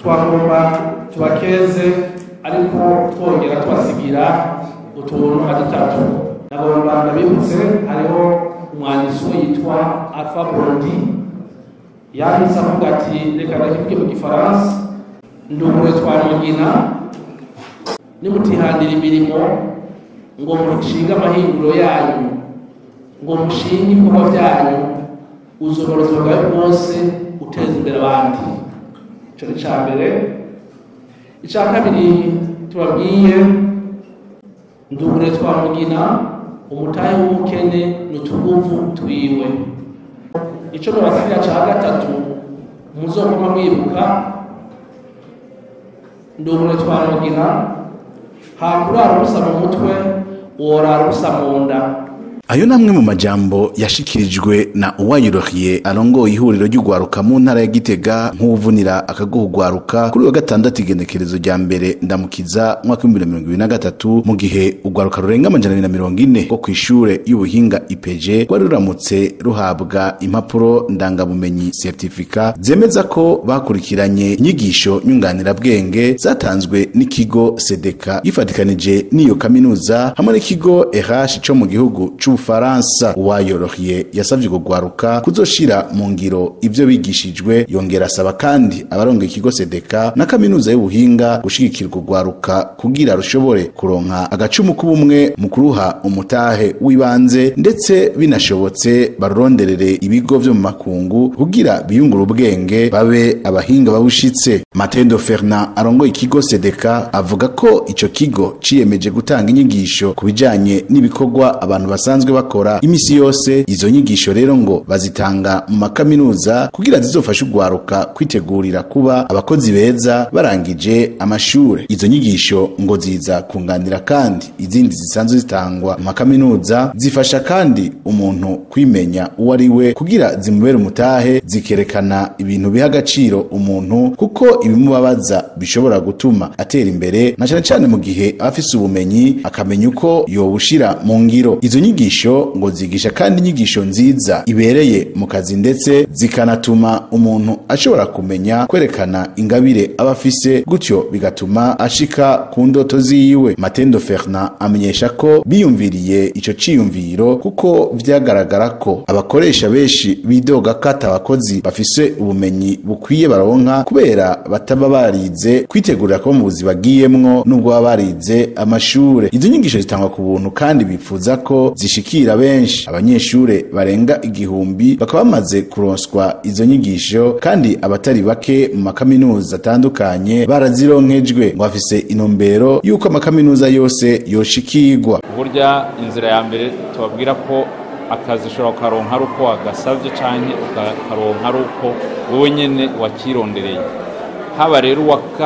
twagomba tubakeze ariko twongera tubasigira utuntu nka dutatu nagomba ndabibutse hariho umwanditsi we yitwa alpha bondi yanditse avuga ati reka ndakivuge mu gifaransa ndugure twamugina nimutihandira imirimo ngo mushinge amahinguriro yanyu ngo mushinge ibikorwa byanyu uzobora ubuzima bwawe bwose uteza imbere abandi icyo ni icya mbere icya kabiri tubabwiye ndugure twamugina umutahe w'umukene n'utuguvu twiwe icyo nabasigira cya gatatu muzoguma mwibuka ndugure twamugina hakurara ubusa mu mutwe worara ubusa mu nda ayo namwe mu majambo yashikirijwe na uwayiroriye arongoye ihuriro ry'ugwaruka mu ntara ya gitega nk'uvunira akaguhugwaruka kuri wa gatandatu igenekerezo rya mbere ndamukiza mwaka w'ibihumbi mirongo ibiri na gatatu mu gihe ugwaruka rurenga amajana abiri na mirongo ine rwo kw'ishure y'ubuhinga ipeje rwari ruramutse ruhabwa impapuro ndangabumenyi certifika zemeza ko bakurikiranye inyigisho nyunganirabwenge zatanzwe n'ikigo sedeka gifatikanije n'iyo kaminuza hamwe n'ikigo ehashi co mu gihugu c'u Ufaransa uwayorohiye yasavye kugwaruka kuzoshira mu ngiro ivyo bigishijwe yongera asaba kandi abaronga ikigo Sedeka na kaminuza y'ubuhinga gushigikira kugwaruka kugira rushobore kuronka agacumu k'ubumwe mu kuruha umutahe w'ibanze ndetse binashobotse baruronderere ibigo vyo mu makungu kugira biyungura ubwenge babe abahinga babushitse Matendo Fernand arongoye ikigo Sedeka avuga ko ico kigo ciyemeje gutanga inyigisho ku bijanye n'ibikorwa abantu basanzwe bakora imisi yose izo nyigisho rero ngo bazitanga mu makaminuza kugira zizofashe ugwaruka kwitegurira kuba abakozi beza barangije amashure izo nyigisho ngo ziza kunganira kandi izindi zisanzwe zitangwa mu makaminuza zifasha kandi umuntu kwimenya uwo ari we kugira zimubere umutahe zikerekana ibintu biha agaciro umuntu kuko ibimubabaza bishobora gutuma atera imbere na cane cane mu gihe aba afise ubumenyi akamenya uko yobushira mu ngiro izo nyigisho ngo zigisha kandi inyigisho nziza ibereye mu kazi ndetse zikanatuma umuntu ashobora kumenya kwerekana ingabire aba afise gutyo bigatuma ashika ku ndoto ziwe matendo fernand amenyesha ko biyumviriye ico ciyumviro kuko vyagaragara ko abakoresha benshi bidoga ko ata abakozi bafise ubumenyi bukwiye baronka kubera bataba barize kwitegurira kuba mu buzi bagiyemwo nubwo baba barize amashure izo nyigisho zitangwa ku buntu kandi bifuza ko zishikira benshi abanyeshure barenga igihumbi bakaba bamaze kuronswa izo nyigisho kandi abatari bake mu makaminuza atandukanye barazironkejwe ngo bafise intumbero y'uko amakaminuza yose yoshikirwa burya inzira ya mbere tubabwira ko akazi ushobora kukaronka ari uko wagasabye canke ukakaronka ari uko wowe nyene wakirondereye haba rero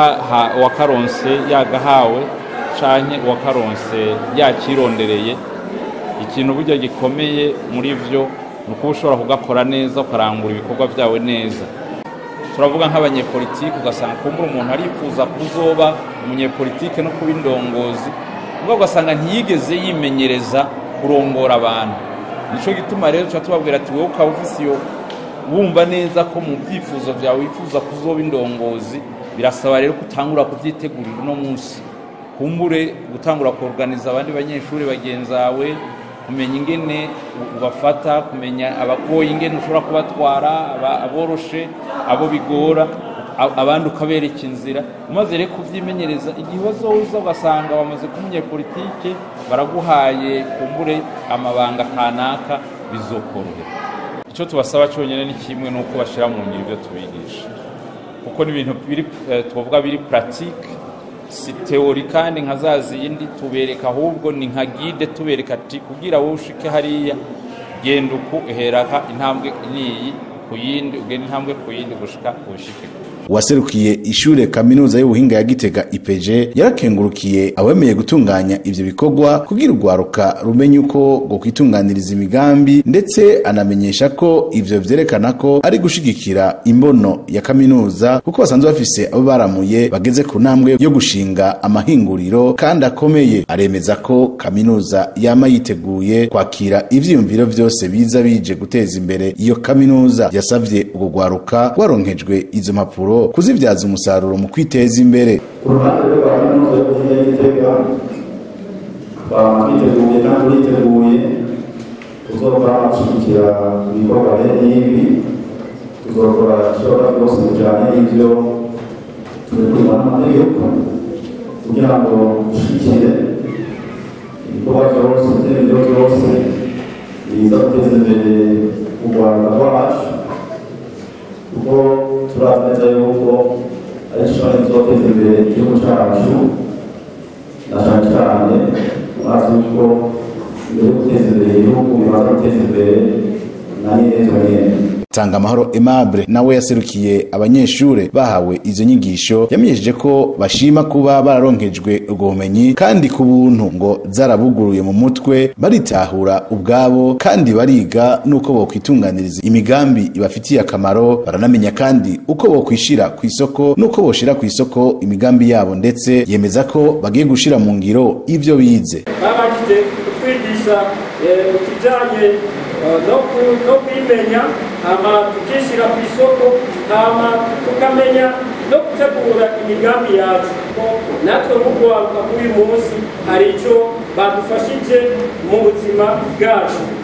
uwakaronse yagahawe canke uwakaronse yakirondereye ikintu burya gikomeye muri byo ni ukuba ushobora kugakora neza ukarangura ibikorwa byawe neza turavuga nk'abanyepolitiki ugasanga kumbura umuntu arifuza kuzoba umunyepolitike no kuba indongozi ubwo ugasanga ntiyigeze yimenyereza kurongora abantu nicyo gituma rero tuba tubabwira ati wowe ukaba ufise iyo wumva neza ko mu byifuzo byawe wifuza kuzoba indongozi birasaba rero ko utangura kubyitegurira uno munsi kumbure gutangura kuorganiza abandi banyeshuri bagenzawe kumenya ingene ubafata kumenya abagoye ingene ushobora kubatwara aboroshe abo bigora abandi ukabereka inzira umaze rero kubyimenyereza igihe uza ugasanga bamaze kuba umunyepolitike baraguhaye kumbure amabanga kanaka bizokorohera icyo tubasaba cyonyine ni kimwe ni uko bashyira mu ngiro ibyo tubigisha kuko ni ibintu tuvuga biri puratike si teori kandi nka za zindi tubereka ahubwo ni nka gide tubereka ati kugira wowe ushike hariya genda uku uheraka intambwe niyi ku yindi ugenda intambwe ku yindi gushika ushike uwaserukiye ishure kaminuza y'ubuhinga ya Gitega IPG yarakengurukiye abemeye gutunganya ivyo bikorwa kugira urwaruka rumenye uko go kwitunganiriza imigambi ndetse anamenyesha ko ivyo vyerekana ko ari gushigikira imbono ya kaminuza kuko basanzwe bafise abo baramuye bageze ku ntambwe yo gushinga amahinguriro kandi akomeye aremeza ko kaminuza yama yiteguye kwakira ivyiyumviro vyose biza bije guteza imbere iyo kaminuza yasavye urwo rwaruka rwaronkejwe izo mpapuro ngurukanabumenyi kuzivyaza umusaruro mu kwiteza imbere ku ruhande rwa kaminuza y'ubuhinga y'igitega twiteguye kandi turiteguye tuzokora gushyigikira ibikorwa bene n'ibi tuzokora ikibazo byose bijyanye n'ibyo turekurwa n'amategeko kugira ngo dushyigikire ibikorwa byose n'ibyo byose biza guteza imbere u rwanda rwacu kuko turazi neza yuko ari ishobora kuzoteza imbere igihugu cyacu na cyane cyane murazi yuko mbere yo guteza imbere igihugu bibanza guteza imbere na nyenezo nyene tanga amahoro aimable nawe yaserukiye abanyeshure bahawe izo nyigisho yamenyesheje ko bashima kuba bararonkejwe ubwo bumenyi kandi ku buntu ngo zarabuguruye mu mutwe baritahura ubwabo kandi bariga n'uko bokwitunganiriza imigambi ibafitiye akamaro baranamenya kandi uko bokwishira ku isoko n'uko boshira ku isoko imigambi yabo ndetse yemeza ko bagiye gushira mu ngiro ivyo bize babashije kutwigisha eh, ikijanye eh, no ku- no kwimenya hama tukishyira ku isoko hama tukamenya no gutegura imigambi yacu ko natwe nk'urwaruka kuri uyu munsi hari icyo badufashije mu buzima bwacu